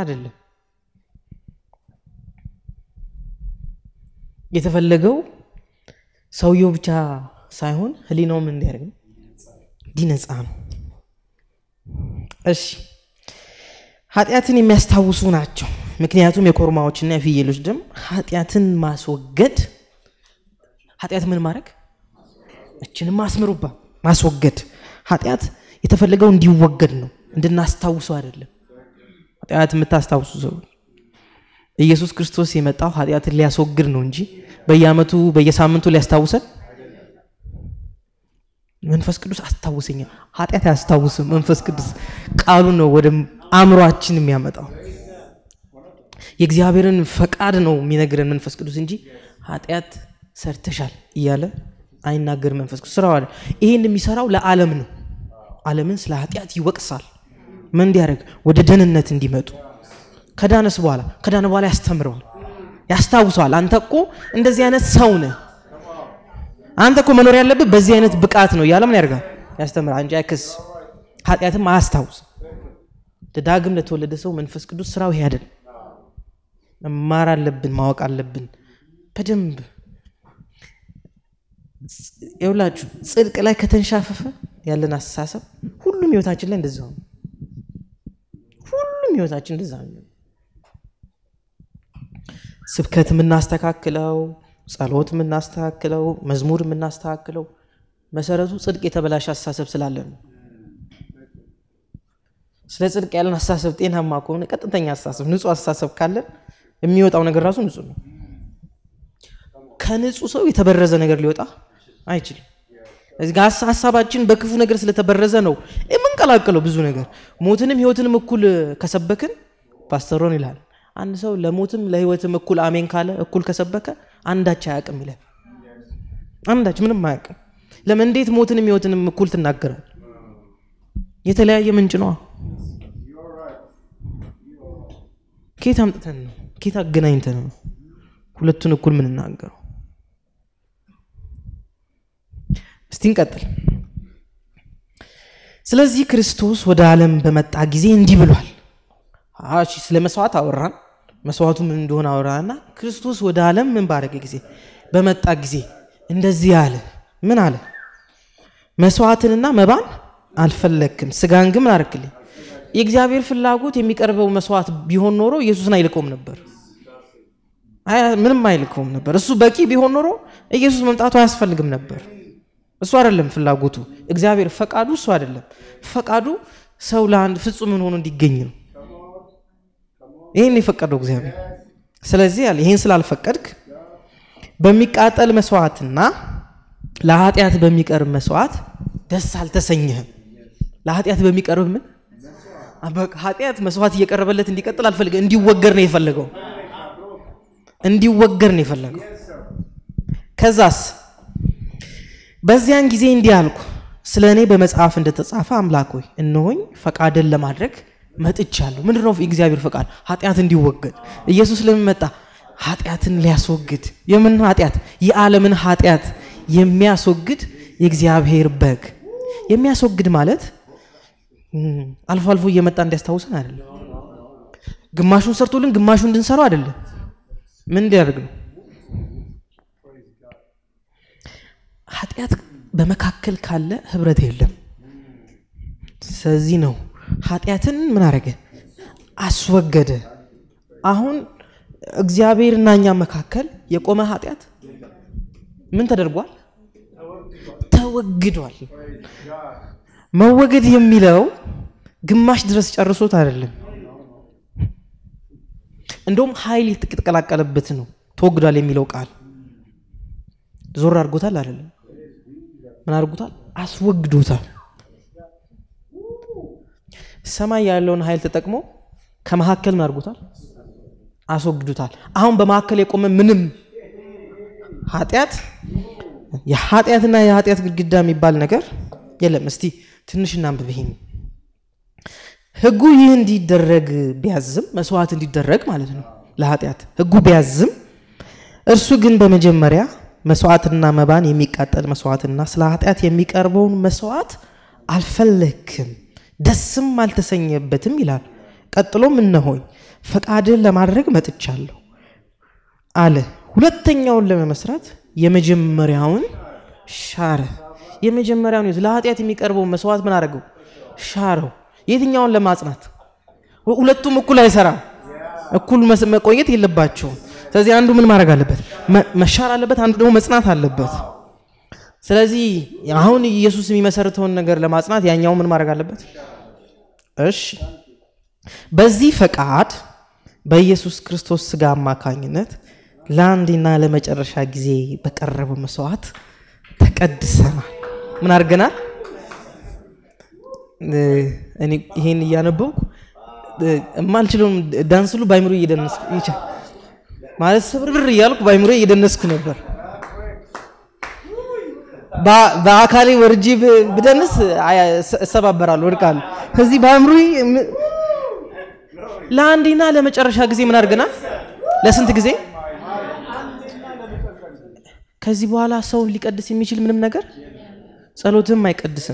አይደለም። የተፈለገው ሰውየው ብቻ ሳይሆን ህሊናውም እንዲያደርግ ነው፣ እንዲነጻ ነው። እሺ ኃጢአትን የሚያስታውሱ ናቸው። ምክንያቱም የኮርማዎችና የፍየሎች ደም ኃጢአትን ማስወገድ ኃጢአት ምን ማድረግ እችንም አስምሩባ ማስወገድ ኃጢአት የተፈለገው እንዲወገድ ነው፣ እንድናስታውሰው አይደለም። ኃጢአት የምታስታውሱ ሰው ኢየሱስ ክርስቶስ የመጣው ኃጢአትን ሊያስወግድ ነው እንጂ በየዓመቱ በየሳምንቱ ሊያስታውሰን መንፈስ ቅዱስ አስታውሰኛ ኃጢአት አያስታውስም። መንፈስ ቅዱስ ቃሉ ነው ወደ አእምሯችን የሚያመጣው የእግዚአብሔርን ፈቃድ ነው የሚነግረን መንፈስ ቅዱስ እንጂ ኃጢአት ሰርተሻል እያለ አይናገር መንፈስ ቅዱስ ስራው አለ። ይሄን የሚሰራው ለዓለም ነው። ዓለምን ስለ ኃጢአት ይወቅሳል። ምን እንዲያደርግ ወደ ደህንነት እንዲመጡ ከዳነስ በኋላ ከዳነ በኋላ ያስተምረዋል፣ ያስታውሰዋል። አንተ እኮ እንደዚህ አይነት ሰው ነህ፣ አንተ እኮ መኖር ያለብህ በዚህ አይነት ብቃት ነው እያለ ምን ያደርጋል? ያስተምራል እንጂ አይክስ ኃጢአትም አያስታውስም። ዳግም ለተወለደ ሰው መንፈስ ቅዱስ ስራው ይሄ አይደል። መማር አለብን፣ ማወቅ አለብን በደንብ የሁላችሁ ጽድቅ ላይ ከተንሻፈፈ ያለን አስተሳሰብ ሁሉም ህይወታችን ላይ እንደዛ ነው። ሁሉም ህይወታችን እንደዛ ነው። ስብከት የምናስተካክለው፣ ጸሎት የምናስተካክለው፣ መዝሙር የምናስተካክለው መሰረቱ ጽድቅ የተበላሸ አስተሳሰብ ስላለን ነው። ስለ ጽድቅ ያለን አስተሳሰብ ጤናማ ከሆነ ቀጥተኛ አስተሳሰብ፣ ንጹህ አስተሳሰብ ካለን የሚወጣው ነገር ራሱ ንጹህ ነው። ከንጹህ ሰው የተበረዘ ነገር ሊወጣ አይችልም። እዚህ ጋር ሀሳባችን በክፉ ነገር ስለተበረዘ ነው የምንቀላቅለው ብዙ ነገር። ሞትንም ህይወትንም እኩል ከሰበክን ፓስተሮን ይላል አንድ ሰው ለሞትም ለህይወትም እኩል አሜን ካለ እኩል ከሰበከ አንዳች አያውቅም ይላል። አንዳች ምንም አያውቅም። ለምን እንዴት ሞትንም ህይወትንም እኩል ትናገራል? የተለያየ ምንጭ ነዋ። ኬት አምጥተን ነው ኬት አገናኝተን ነው ሁለቱን እኩል ምንናገረው? እስቲ እንቀጥል። ስለዚህ ክርስቶስ ወደ ዓለም በመጣ ጊዜ እንዲህ ብሏል። እሺ ስለ መስዋዕት አወራን፣ መስዋዕቱ ምን እንደሆነ አወራና ክርስቶስ ወደ ዓለም ምን ባደረገ ጊዜ በመጣ ጊዜ እንደዚህ አለ። ምን አለ? መስዋዕትንና መባን አልፈለግክም፣ ስጋን ግን ምን አረክልኝ? የእግዚአብሔር ፍላጎት የሚቀርበው መስዋዕት ቢሆን ኖሮ ኢየሱስን አይልከውም ነበር። ምንም አይልከውም ነበር። እሱ በቂ ቢሆን ኖሮ ኢየሱስ መምጣቱ አያስፈልግም ነበር። እሱ አይደለም ፍላጎቱ። እግዚአብሔር ፈቃዱ እሱ አይደለም። ፈቃዱ ሰው ለአንድ ፍጹምን ሆኖ እንዲገኝ ነው። ይህን የፈቀደው እግዚአብሔር። ስለዚህ ያለ ይህን ስላልፈቀድክ በሚቃጠል መስዋዕትና ለኃጢአት በሚቀርብ መስዋዕት ደስ አልተሰኘህም። ለኃጢአት በሚቀርብ ምን ኃጢአት መስዋዕት እየቀረበለት እንዲቀጥል አልፈልገ እንዲወገር ነው የፈለገው እንዲወገር ነው የፈለገው። ከዛስ በዚያን ጊዜ እንዲህ አልኩ፣ ስለ እኔ በመጽሐፍ እንደተጻፈ አምላክ ሆይ እነሆኝ ፈቃድን ለማድረግ መጥቻለሁ። ምንድን ነው የእግዚአብሔር ፈቃድ? ኃጢአት እንዲወገድ። ኢየሱስ ለምን መጣ? ኃጢአትን ሊያስወግድ። የምን ኃጢአት? የዓለምን ኃጢአት የሚያስወግድ የእግዚአብሔር በግ። የሚያስወግድ ማለት አልፎ አልፎ እየመጣ እንዲያስታውሰን አይደለም። ግማሹን ሰርቶልን ግማሹን እንድንሰራው አይደለም። ምን እንዲያደርግ ነው? ኃጢአት በመካከል ካለ ህብረት የለም። ስለዚህ ነው ኃጢአትን ምን አደረገ? አስወገደ። አሁን እግዚአብሔርና እኛ መካከል የቆመ ኃጢአት ምን ተደርጓል? ተወግዷል። መወገድ የሚለው ግማሽ ድረስ ጨርሶት አይደለም። እንደውም ኃይል የተቀላቀለበት ነው። ተወግዷል የሚለው ቃል ዞር አድርጎታል አይደለም። ምን አድርጎታል? አስወግዶታል። ሰማይ ያለውን ኃይል ተጠቅሞ ከመካከል ምን አድርጎታል? አስወግዶታል። አሁን በመካከል የቆመ ምንም ኃጢአት የኃጢአትና የኃጢአት ግድግዳ የሚባል ነገር የለም። እስቲ ትንሽ እናንብብ። ይሄን ህጉ ይህ እንዲደረግ ቢያዝም መስዋዕት እንዲደረግ ማለት ነው ለኃጢአት ህጉ ቢያዝም እርሱ ግን በመጀመሪያ መስዋዕትና መባን የሚቃጠል መስዋዕትና ስለ ኃጢአት የሚቀርበውን መስዋዕት አልፈለግክም፣ ደስም አልተሰኘበትም ይላል። ቀጥሎም እነሆኝ ፈቃድን ለማድረግ መጥቻለሁ አለ። ሁለተኛውን ለመመስራት የመጀመሪያውን ሻረ። የመጀመሪያውን ለኃጢአት የሚቀርበውን መስዋዕት ምን አደረገው? ሻረው። የትኛውን ለማጽናት? ሁለቱም እኩል አይሰራም። እኩል መቆየት የለባቸውም። ስለዚህ አንዱ ምን ማድረግ አለበት? መሻር አለበት። አንዱ ደግሞ መጽናት አለበት። ስለዚህ አሁን ኢየሱስ የሚመሰርተውን ነገር ለማጽናት ያኛው ምን ማድረግ አለበት? እሺ፣ በዚህ ፈቃድ በኢየሱስ ክርስቶስ ስጋ አማካኝነት ለአንዴና ለመጨረሻ ጊዜ በቀረበው መስዋዕት ተቀድሰናል። ምን አድርገናል? እኔ ይሄን እያነበብኩ የማልችለውም ዳንስ ሁሉ ባይምሮ እየደነስኩ ይቻል ማለት ስብርብር እያልኩ ባይምሮ እየደነስኩ ነበር። በአካሌ ወርጄ ብደንስ እሰባበራለሁ፣ ወድቃለሁ። ከዚህ በአእምሮ ለአንዴና ለመጨረሻ ጊዜ ምን አድርገናል? ለስንት ጊዜ? ከዚህ በኋላ ሰውን ሊቀድስ የሚችል ምንም ነገር ጸሎትም አይቀድስም፣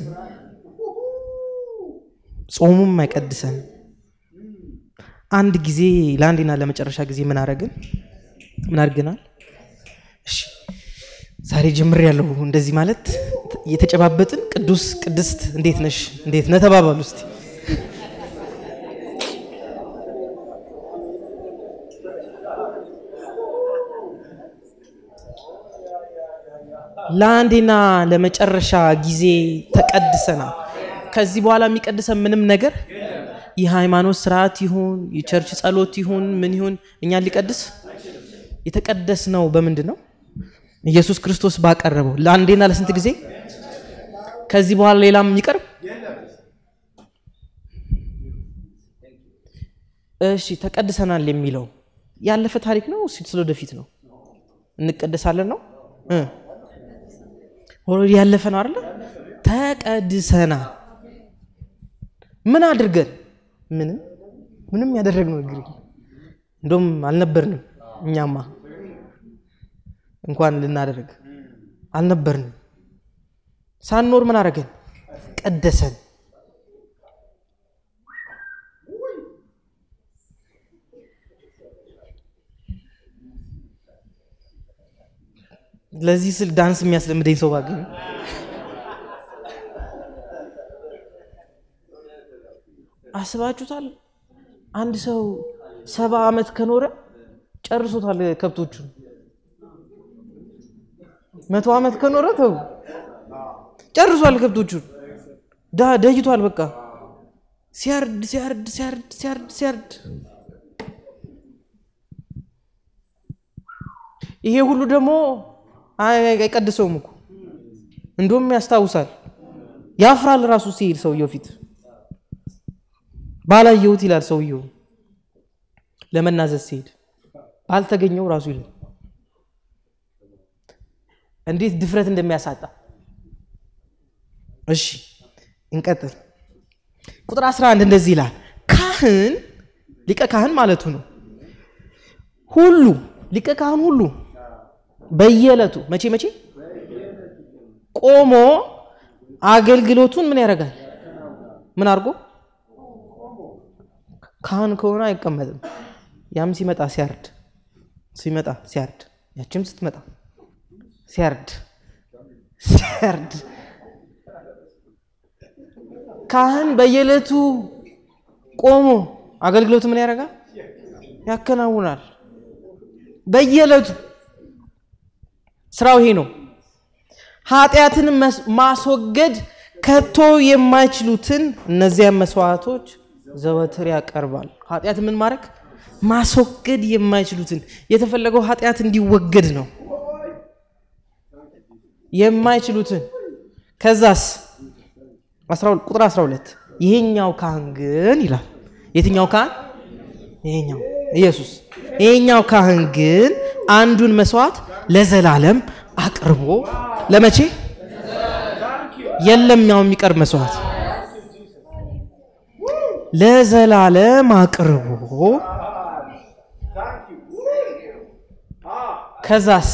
ጾሙም አይቀድሰን። አንድ ጊዜ ለአንዴና ለመጨረሻ ጊዜ ምን አደረግን? ምን አድርገናል? እሺ ዛሬ ጀምር ያለው እንደዚህ ማለት እየተጨባበጥን ቅዱስ ቅድስት እንዴት ነሽ እንዴት ነህ ተባባሉ እስቲ። ለአንዴና ለመጨረሻ ጊዜ ተቀድሰናል። ከዚህ በኋላ የሚቀድሰን ምንም ነገር የሃይማኖት ስርዓት ይሁን የቸርች ጸሎት ይሁን ምን ይሁን እኛን ሊቀድስ የተቀደስ ነው በምንድን ነው? ኢየሱስ ክርስቶስ ባቀረበው ለአንዴና ለስንት ጊዜ? ከዚህ በኋላ ሌላም የሚቀርብ እሺ፣ ተቀድሰናል የሚለው ያለፈ ታሪክ ነው ስለ ወደፊት ነው? እንቀደሳለን ነው ኦልሬዲ ያለፈ ነው አይደለ? ተቀድሰናል። ምን አድርገን? ምንም ምንም ያደረግነው ነገር እንደውም አልነበርንም። እኛማ እንኳን ልናደርግ አልነበርንም። ሳንኖር ምን አደረገን? ቀደሰን። ለዚህ ስል ዳንስ የሚያስለምደኝ ሰው ባገኝ አስባችሁታል? አንድ ሰው ሰባ ዓመት ከኖረ ጨርሶታል ከብቶቹን። መቶ ዓመት ከኖረ ተው ጨርሷል ከብቶቹን። ደይቷል። በቃ ሲያርድ ሲያርድ ሲያርድ ሲያርድ ሲያርድ ይሄ ሁሉ ደግሞ አይቀድሰውም እኮ እንደውም ያስታውሳል። ያፍራል ራሱ ሲሄድ ሰውየው ፊት ባላየሁት ይላል ሰውየው ለመናዘዝ ሲሄድ ባልተገኘው ራሱ ይላል። እንዴት ድፍረት እንደሚያሳጣ። እሺ እንቀጥል። ቁጥር 11 እንደዚህ ይላል፣ ካህን ሊቀ ካህን ማለቱ ነው። ሁሉ ሊቀ ካህን ሁሉ በየዕለቱ መቼ መቼ ቆሞ አገልግሎቱን ምን ያደርጋል? ምን አድርጎ ካህን ከሆነ አይቀመጥም። ያም ሲመጣ ሲያርድ ሲመጣ ሲያርድ ያችም ስትመጣ ሲያርድ ሲያርድ ካህን በየዕለቱ ቆሞ አገልግሎቱ ምን ያደርጋል? ያከናውናል። በየዕለቱ ስራው ይሄ ነው። ኃጢአትን ማስወገድ ከቶ የማይችሉትን እነዚያን መስዋዕቶች ዘወትር ያቀርባል። ኃጢአት ምን ማድረግ ማስወገድ የማይችሉትን የተፈለገው ኃጢአት እንዲወገድ ነው። የማይችሉትን ከዛስ ቁጥር 12 ይሄኛው ካህን ግን ይላል። የትኛው ካህን? ይሄኛው ኢየሱስ። ይሄኛው ካህን ግን አንዱን መስዋዕት ለዘላለም አቅርቦ ለመቼ የለም ያው የሚቀርብ መስዋዕት ለዘላለም አቅርቦ ከዛስ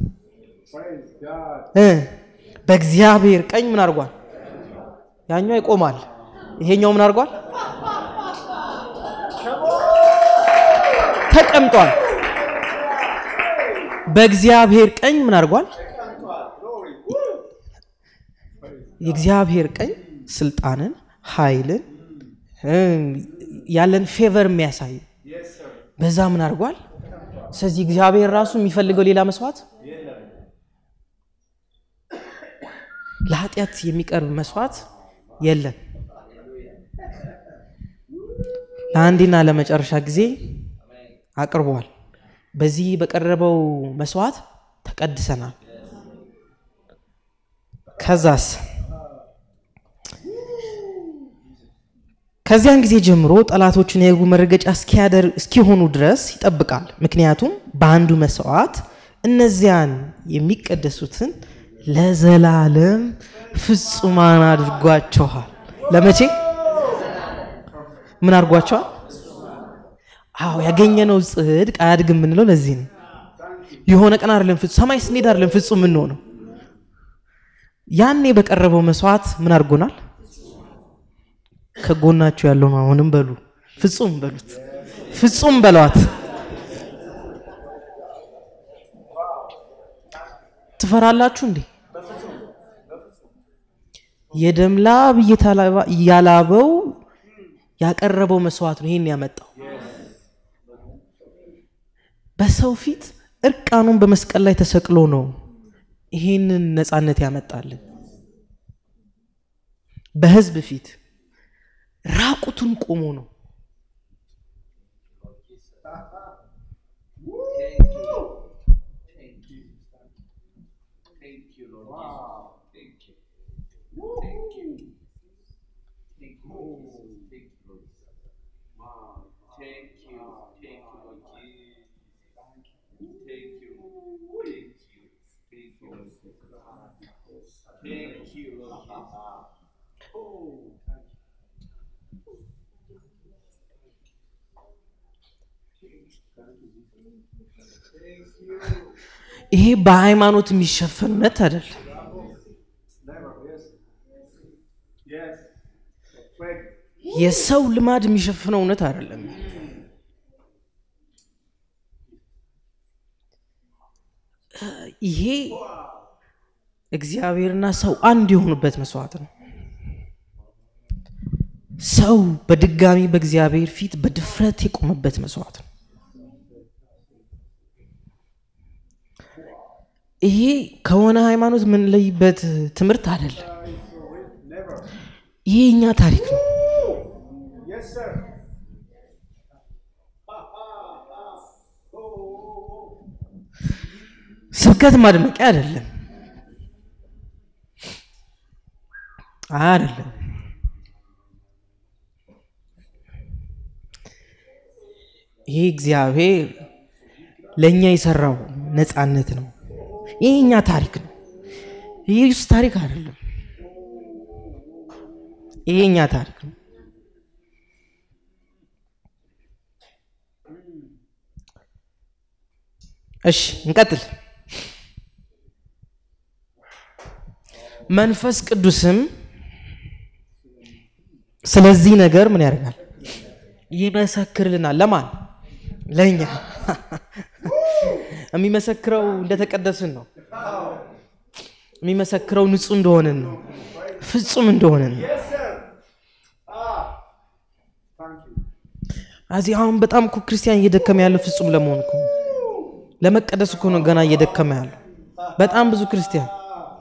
በእግዚአብሔር ቀኝ ምን አድርጓል? ያኛው ይቆማል። ይሄኛው ምን አድርጓል? ተቀምጧል። በእግዚአብሔር ቀኝ ምን አድርጓል? የእግዚአብሔር ቀኝ ስልጣንን፣ ኃይልን ያለን ፌቨር የሚያሳይ በዛ ምን አድርጓል? ስለዚህ እግዚአብሔር ራሱ የሚፈልገው ሌላ መስዋዕት ለኃጢአት የሚቀርብ መስዋዕት የለም። ለአንዴና ለመጨረሻ ጊዜ አቅርቧል። በዚህ በቀረበው መስዋዕት ተቀድሰናል። ከዛስ ከዚያን ጊዜ ጀምሮ ጠላቶቹን የሕጉ መረገጫ እስኪሆኑ ድረስ ይጠብቃል። ምክንያቱም በአንዱ መስዋዕት እነዚያን የሚቀደሱትን ለዘላለም ፍጹማን አድርጓቸዋል። ለመቼ ምን አድርጓቸዋል? አዎ ያገኘነው ጽድቅ አያድግም የምንለው ለዚህ ነው። የሆነ ቀን አይደለም ፍጹም ሰማይ ስንሄድ አይደለም ፍጹም የምንሆነው። ያኔ በቀረበው መስዋዕት ምን አድርጎናል? ከጎናችሁ ያለው ነው። አሁንም በሉ ፍጹም በሉት፣ ፍጹም በሏት። ትፈራላችሁ እንዴ? የደም ላብ እያላበው ያቀረበው መስዋዕት ነው ይሄን ያመጣው። በሰው ፊት እርቃኑን በመስቀል ላይ ተሰቅሎ ነው ይሄንን ነፃነት ያመጣልን። በህዝብ ፊት ራቁቱን ቆሞ ነው። ይሄ በሃይማኖት የሚሸፈን እውነት አይደለም። የሰው ልማድ የሚሸፍነው እውነት አይደለም። ይሄ እግዚአብሔርና ሰው አንድ የሆኑበት መስዋዕት ነው። ሰው በድጋሚ በእግዚአብሔር ፊት በድፍረት የቆመበት መስዋዕት ነው። ይሄ ከሆነ ሃይማኖት የምንለይበት ትምህርት አይደለም። ይሄ እኛ ታሪክ ነው። ስብከት ማድመቂያ አይደለም አይደለም። ይሄ እግዚአብሔር ለእኛ የሰራው ነፃነት ነው። ይህ እኛ ታሪክ ነው። ይህ ኢየሱስ ታሪክ አይደለም። ይህ እኛ ታሪክ ነው። እሺ እንቀጥል። መንፈስ ቅዱስም ስለዚህ ነገር ምን ያደርጋል? ይመሰክርልናል። ለማን? ለእኛ። የሚመሰክረው እንደተቀደስን ነው። የሚመሰክረው ንጹህ እንደሆንን ነው። ፍጹም እንደሆንን ነው። እዚህ አሁን በጣም እኮ ክርስቲያን እየደከመ ያለው ፍጹም ለመሆን እኮ ለመቀደስ እኮ ነው ገና እየደከመ ያለው። በጣም ብዙ ክርስቲያን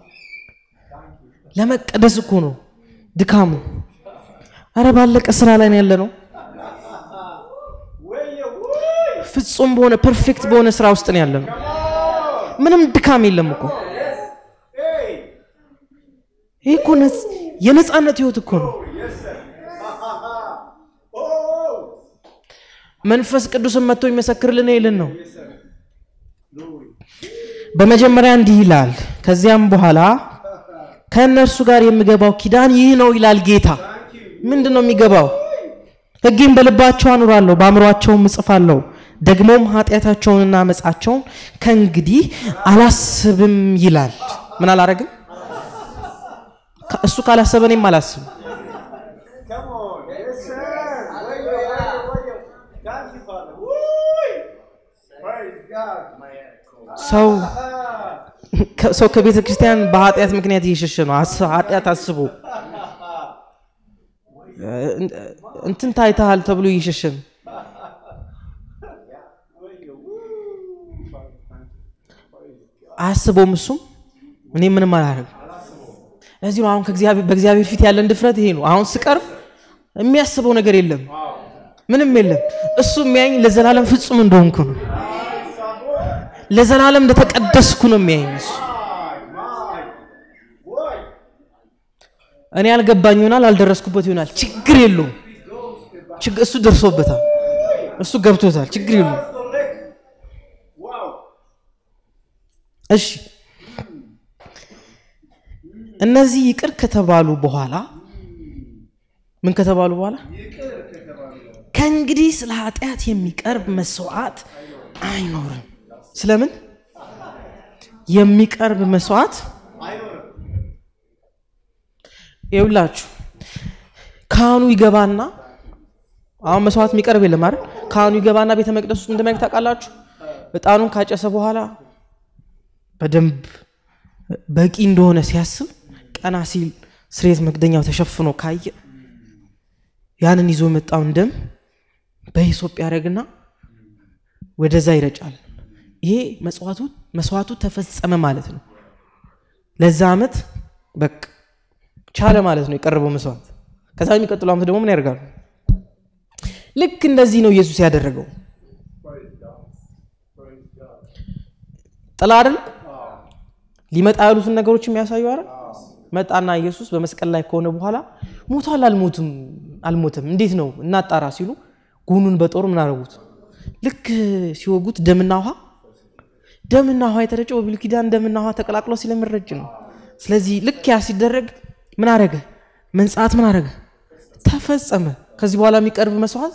ለመቀደስ እኮ ነው ድካሙ። አረ ባለቀ ስራ ላይ ነው ያለ ነው። ፍጹም በሆነ ፐርፌክት በሆነ ስራ ውስጥ ነው ያለ ነው። ምንም ድካም የለም እኮ። ይህ እኮ የነፃነት ህይወት እኮ ነው። መንፈስ ቅዱስን መጥቶ የሚመሰክርልን ይልን ነው። በመጀመሪያ እንዲህ ይላል፣ ከዚያም በኋላ ከእነርሱ ጋር የሚገባው ኪዳን ይህ ነው ይላል ጌታ። ምንድን ነው የሚገባው? ሕጌን በልባቸው አኑራለሁ፣ በአእምሯቸውም እጽፋለሁ። ደግሞም ኃጢአታቸውንና አመፃቸውን ከእንግዲህ አላስብም ይላል። ምን አላረግም? እሱ ካላሰበ እኔም አላስብም። ሰው ሰው ከቤተ ክርስቲያን በኃጢአት ምክንያት እየሸሸ ነው። ኃጢአት አስቦ እንትን ታይተሃል ተብሎ እየሸሸ ነው። አያስበውም እሱም እኔ ምንም አላደርግም። ለዚህ ነው አሁን በእግዚአብሔር ፊት ያለን ድፍረት ይሄ ነው። አሁን ስቀርብ የሚያስበው ነገር የለም፣ ምንም የለም። እሱ የሚያኝ ለዘላለም ፍጹም እንደሆንኩ ነው። ለዘላለም እንደተቀደስኩ ነው የሚያኝ እሱ። እኔ አልገባኝ ይሆናል፣ አልደረስኩበት ይሆናል፣ ችግር የለውም። እሱ ደርሶበታል፣ እሱ ገብቶታል፣ ችግር የለውም። እሺ እነዚህ ይቅር ከተባሉ በኋላ ምን ከተባሉ በኋላ ከእንግዲህ ስለ ኃጢአት የሚቀርብ መስዋዕት አይኖርም። ስለምን የሚቀርብ መስዋዕት ይውላችሁ ካህኑ ይገባና አሁን መስዋዕት የሚቀርብ የለም አይደል? ካህኑ ይገባና ቤተ መቅደስ ውስጥ እንደሚያደርግ ታውቃላችሁ። እጣኑን ካጨሰ በኋላ በደንብ በቂ እንደሆነ ሲያስብ ቀና ሲል ስርየት መክደኛው ተሸፍኖ ካየ ያንን ይዞ የመጣውን ደም በሂሶጵ ያደርግና ወደዛ ይረጫል። ይሄ መስዋዕቱ መስዋዕቱ ተፈጸመ ማለት ነው። ለዛ ዓመት በቃ ቻለ ማለት ነው የቀረበው መስዋዕት። ከዛ የሚቀጥለው ዓመት ደግሞ ምን ያደርጋሉ? ልክ እንደዚህ ነው ኢየሱስ ያደረገው። ጥላ አይደል ሊመጣ ያሉትን ነገሮች የሚያሳዩ አይደል? መጣና ኢየሱስ በመስቀል ላይ ከሆነ በኋላ ሞቷል አልሞትም አልሞትም እንዴት ነው እናጣራ ሲሉ ጎኑን በጦር ምን አደረጉት? ልክ ሲወጉት ደምና ውሃ ደምና ውሃ የተረጨው በብሉይ ኪዳን ደምና ውሃ ተቀላቅሎ ስለሚረጭ ነው። ስለዚህ ልክ ያ ሲደረግ ምን አረገ? መንጻት ምን አረገ? ተፈጸመ። ከዚህ በኋላ የሚቀርብ መስዋዕት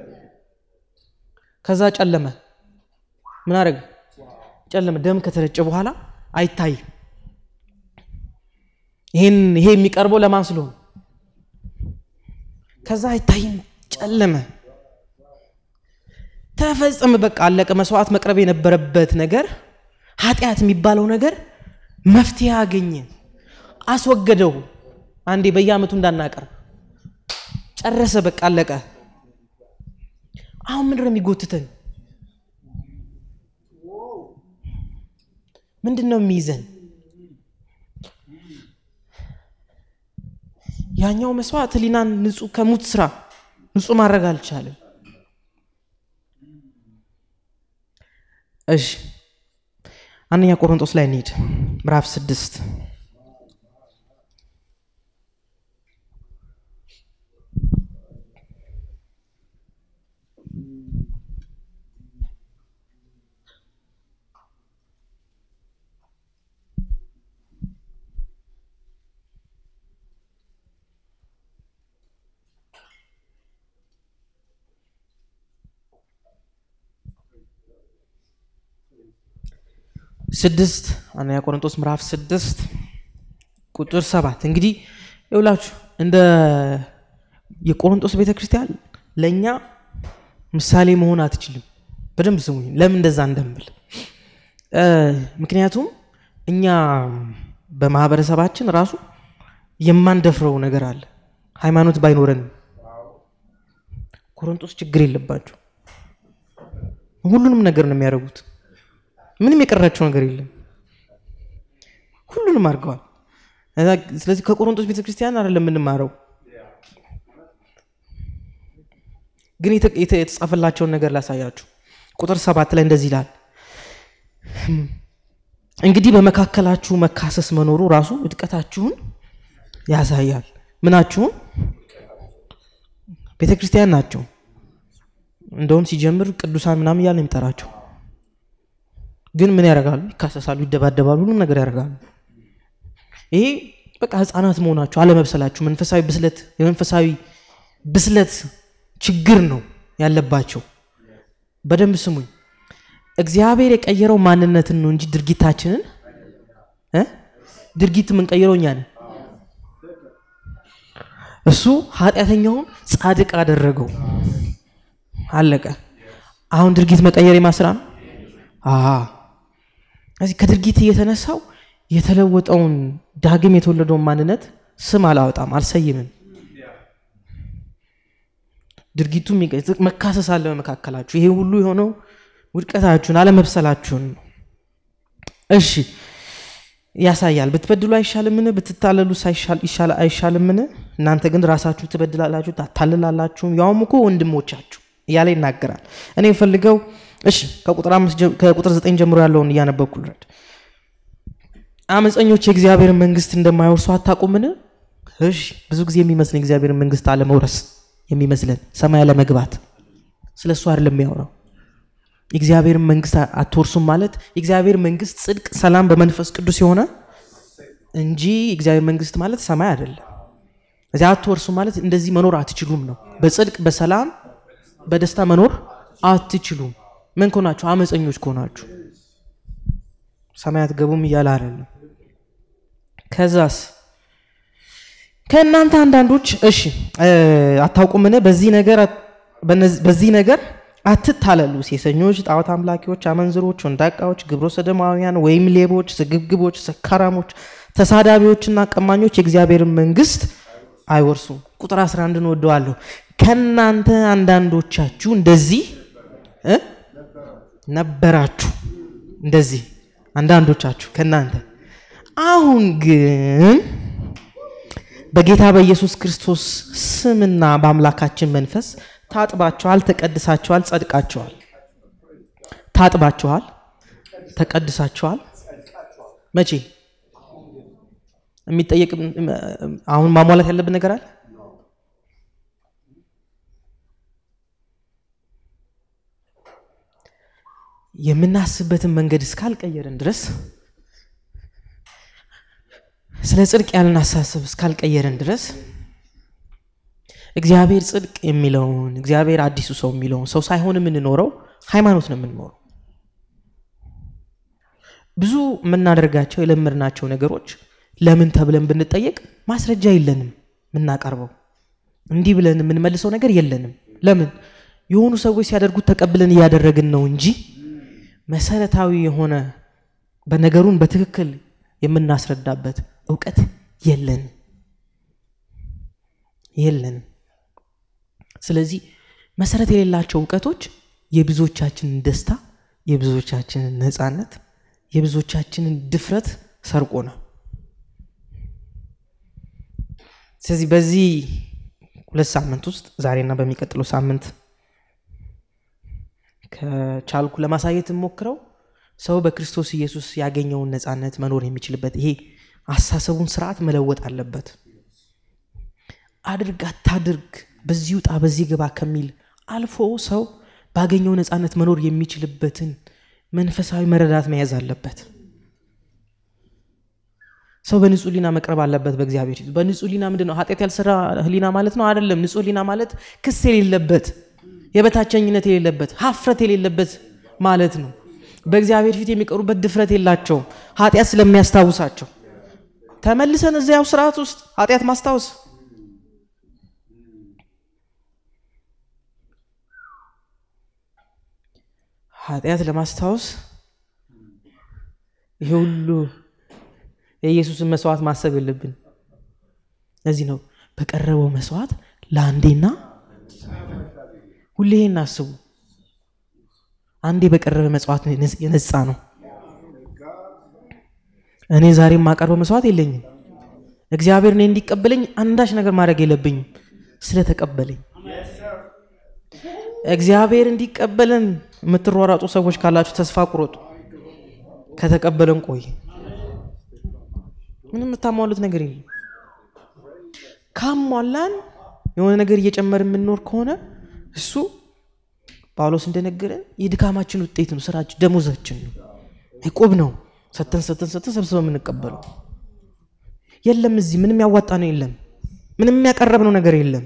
ከዛ ጨለመ። ምን አረገ? ጨለመ። ደም ከተረጨ በኋላ አይታይም። ይሄን ይሄ የሚቀርበው ለማን ስለሆነ ከዛ አይታይም፣ ጨለመ፣ ተፈጸመ፣ በቃ አለቀ። መስዋዕት መቅረብ የነበረበት ነገር ኃጢአት የሚባለው ነገር መፍትሄ አገኘ፣ አስወገደው። አንዴ በየዓመቱ እንዳናቀርብ ጨረሰ፣ በቃ አለቀ። አሁን ምንድን ነው የሚጎትተን? ምንድን ነው የሚይዘን? ያኛው መስዋዕት ህሊናን ንጹህ ከሙት ስራ ንጹህ ማድረግ አልቻለም። እሺ አንደኛ ቆሮንጦስ ላይ እንሂድ፣ ምዕራፍ ስድስት ስድስት አንደኛ ቆሮንጦስ ምዕራፍ ስድስት ቁጥር ሰባት እንግዲህ ይውላችሁ እንደ የቆሮንጦስ ቤተ ክርስቲያን ለእኛ ምሳሌ መሆን አትችልም። በደንብ ስሙኝ፣ ለምን እንደዛ እንደምል። ምክንያቱም እኛ በማህበረሰባችን ራሱ የማንደፍረው ነገር አለ። ሃይማኖት ባይኖረንም ቆሮንጦስ ችግር የለባቸው። ሁሉንም ነገር ነው የሚያደርጉት። ምንም የቀራቸው ነገር የለም። ሁሉንም አድርገዋል። ስለዚህ ከቆሮንቶስ ቤተክርስቲያን አይደለም የምንማረው፣ ግን የተጻፈላቸውን ነገር ላሳያችሁ። ቁጥር ሰባት ላይ እንደዚህ ይላል፣ እንግዲህ በመካከላችሁ መካሰስ መኖሩ ራሱ ውድቀታችሁን ያሳያል። ምናችሁን? ቤተክርስቲያን ናቸው። እንደውም ሲጀምር ቅዱሳን ምናምን እያለ ነው የሚጠራቸው ግን ምን ያደርጋሉ? ይካሰሳሉ፣ ይደባደባሉ፣ ሁሉም ነገር ያደርጋሉ። ይሄ በቃ ህፃናት መሆናቸው አለመብሰላቸው፣ መንፈሳዊ ብስለት የመንፈሳዊ ብስለት ችግር ነው ያለባቸው። በደንብ ስሙኝ። እግዚአብሔር የቀየረው ማንነትን ነው እንጂ ድርጊታችንን እ ድርጊት የምንቀይረው እኛ ነን። እሱ ኃጢአተኛውን ጻድቅ አደረገው። አለቀ። አሁን ድርጊት መቀየር የማስራ ነው። እዚህ ከድርጊት እየተነሳው የተለወጠውን ዳግም የተወለደውን ማንነት ስም አላወጣም፣ አልሰይምም። ድርጊቱ የሚገልጽ መካሰስ አለ በመካከላችሁ። ይሄ ሁሉ የሆነው ውድቀታችሁን አለመብሰላችሁን ነው። እሺ ያሳያል። ብትበድሉ አይሻልምን? ብትታለሉ አይሻልምን? እናንተ ግን ራሳችሁ ትበድላላችሁ፣ ታታልላላችሁም፣ ያውም እኮ ወንድሞቻችሁ እያለ ይናገራል። እኔ የምፈልገው እሺ ከቁጥር ዘጠኝ ጀምሮ ያለውን እያነበብኩ ልረድ። አመፀኞች የእግዚአብሔርን መንግስት እንደማይወርሱ አታውቁምን? እሺ ብዙ ጊዜ የሚመስለን የእግዚአብሔርን መንግስት አለመውረስ የሚመስለን ሰማይ አለመግባት፣ ስለ እሱ አይደለም የሚያወራው የእግዚአብሔርን መንግስት አትወርሱም ማለት የእግዚአብሔር መንግስት ጽድቅ፣ ሰላም በመንፈስ ቅዱስ የሆነ እንጂ የእግዚአብሔር መንግስት ማለት ሰማይ አይደለም። እዚያ አትወርሱም ማለት እንደዚህ መኖር አትችሉም ነው። በጽድቅ በሰላም በደስታ መኖር አትችሉም። ምን ከሆናችሁ? አመፀኞች ከሆናችሁ ሰማይ አትገቡም እያለ አይደለም። ከዛስ ከእናንተ አንዳንዶች እሺ አታውቁምን? በዚህ ነገር በዚህ ነገር አትታለሉ። ሴሰኞች፣ ጣዖት አምላኪዎች፣ አመንዝሮች፣ ወንዳቃዎች፣ ግብረ ሰዶማውያን ወይም ሌቦች፣ ስግብግቦች፣ ሰካራሞች፣ ተሳዳቢዎችና ቀማኞች የእግዚአብሔርን መንግስት አይወርሱም። ቁጥር 11 እንወደዋለሁ። ከእናንተ አንዳንዶቻችሁ እንደዚህ ነበራችሁ። እንደዚህ አንዳንዶቻችሁ ከእናንተ አሁን ግን በጌታ በኢየሱስ ክርስቶስ ስምና በአምላካችን መንፈስ ታጥባችኋል፣ ተቀድሳችኋል፣ ጸድቃችኋል። ታጥባችኋል፣ ተቀድሳችኋል። መቼ የሚጠየቅ አሁን ማሟላት ያለብን ነገር አለ? የምናስብበትን መንገድ እስካልቀየርን ድረስ ስለ ጽድቅ ያለን አሳሰብ እስካልቀየርን ድረስ እግዚአብሔር ጽድቅ የሚለውን እግዚአብሔር አዲሱ ሰው የሚለውን ሰው ሳይሆን የምንኖረው ሃይማኖት ነው የምንኖረው። ብዙ የምናደርጋቸው የለመድናቸው ነገሮች ለምን ተብለን ብንጠየቅ ማስረጃ የለንም የምናቀርበው። እንዲህ ብለን የምንመልሰው ነገር የለንም። ለምን የሆኑ ሰዎች ሲያደርጉት ተቀብለን እያደረግን ነው እንጂ መሰረታዊ የሆነ በነገሩን በትክክል የምናስረዳበት እውቀት የለንም የለንም። ስለዚህ መሰረት የሌላቸው እውቀቶች የብዙዎቻችንን ደስታ፣ የብዙዎቻችንን ነፃነት፣ የብዙዎቻችንን ድፍረት ሰርቆናል። ስለዚህ በዚህ ሁለት ሳምንት ውስጥ ዛሬና በሚቀጥለው ሳምንት ከቻልኩ ለማሳየት የምሞክረው ሰው በክርስቶስ ኢየሱስ ያገኘውን ነፃነት መኖር የሚችልበት ይሄ አሳሰቡን ስርዓት መለወጥ አለበት። አድርግ አታድርግ፣ በዚህ ውጣ በዚህ ግባ ከሚል አልፎ ሰው ባገኘው ነፃነት መኖር የሚችልበትን መንፈሳዊ መረዳት መያዝ አለበት። ሰው በንጹህ ሊና መቅረብ አለበት በእግዚአብሔር ፊት። በንጹህ ሊና ምንድን ነው? ኃጢአት ያልሰራ ህሊና ማለት ነው አይደለም። ንጹህ ሊና ማለት ክስ የሌለበት የበታቸኝነት የሌለበት ሀፍረት የሌለበት ማለት ነው። በእግዚአብሔር ፊት የሚቀሩበት ድፍረት የላቸውም፣ ኃጢአት ስለሚያስታውሳቸው። ተመልሰን እዚያው ስርዓት ውስጥ ኃጢአት ማስታወስ ኃጢአት ለማስታወስ ይሄ ሁሉ የኢየሱስን መስዋዕት ማሰብ የለብን። ለዚህ ነው በቀረበው መስዋዕት ለአንዴና ሁሌ እናስቡ። አንዴ በቀረበ መስዋዕት የነጻ ነው። እኔ ዛሬ የማቀርበው መስዋዕት የለኝም። እግዚአብሔር እኔ እንዲቀበለኝ አንዳች ነገር ማድረግ የለብኝም ስለተቀበለኝ። እግዚአብሔር እንዲቀበለን የምትሯሯጡ ሰዎች ካላችሁ ተስፋ ቁረጡ። ከተቀበለን ቆይ ምንም የምታሟሉት ነገር የለም። ካሟላን የሆነ ነገር እየጨመር የምንኖር ከሆነ እሱ ጳውሎስ እንደነገረን የድካማችን ውጤት ነው። ስራችን ደሞዛችን ነው፣ ዕቁብ ነው። ሰተን ሰተን ሰተን ሰብስበው የምንቀበለው የለም። እዚህ ምንም ያዋጣ ነው የለም። ምንም ያቀረብነው ነገር የለም።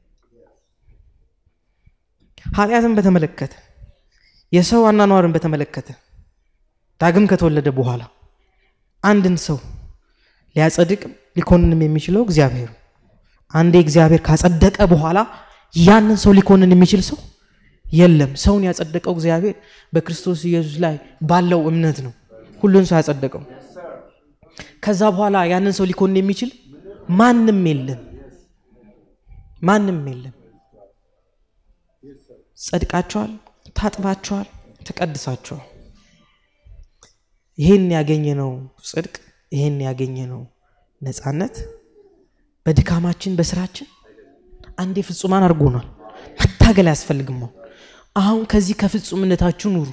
ኃጢአትን በተመለከተ የሰው አኗኗርን በተመለከተ ዳግም ከተወለደ በኋላ አንድን ሰው ሊያጸድቅ ሊኮንንም የሚችለው እግዚአብሔር አንዴ እግዚአብሔር ካጸደቀ በኋላ ያንን ሰው ሊኮንን የሚችል ሰው የለም። ሰውን ያጸደቀው እግዚአብሔር በክርስቶስ ኢየሱስ ላይ ባለው እምነት ነው። ሁሉን ሰው ያጸደቀው ከዛ በኋላ ያንን ሰው ሊኮን የሚችል ማንም የለም ማንም የለም ጸድቃቸዋል ታጥባቸዋል ተቀድሳቸዋል ይህን ያገኘነው ጽድቅ ይህን ያገኘነው ነፃነት በድካማችን በስራችን አንዴ ፍጹማን አድርጎናል መታገል አያስፈልግም አሁን አሁን ከዚህ ከፍጹምነታችሁ ኑሩ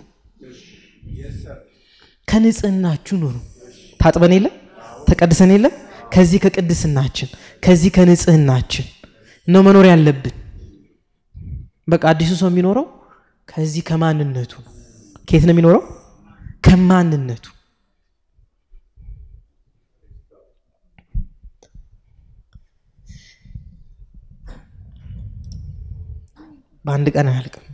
ከንጽህናችሁ ኑሩ ታጥበን የለም ተቀድሰን የለም ከዚህ ከቅድስናችን ከዚህ ከንጽህናችን ነው መኖር ያለብን በቃ አዲሱ ሰው የሚኖረው ከዚህ ከማንነቱ ነው ከየት ነው የሚኖረው ከማንነቱ በአንድ ቀን አያልቅም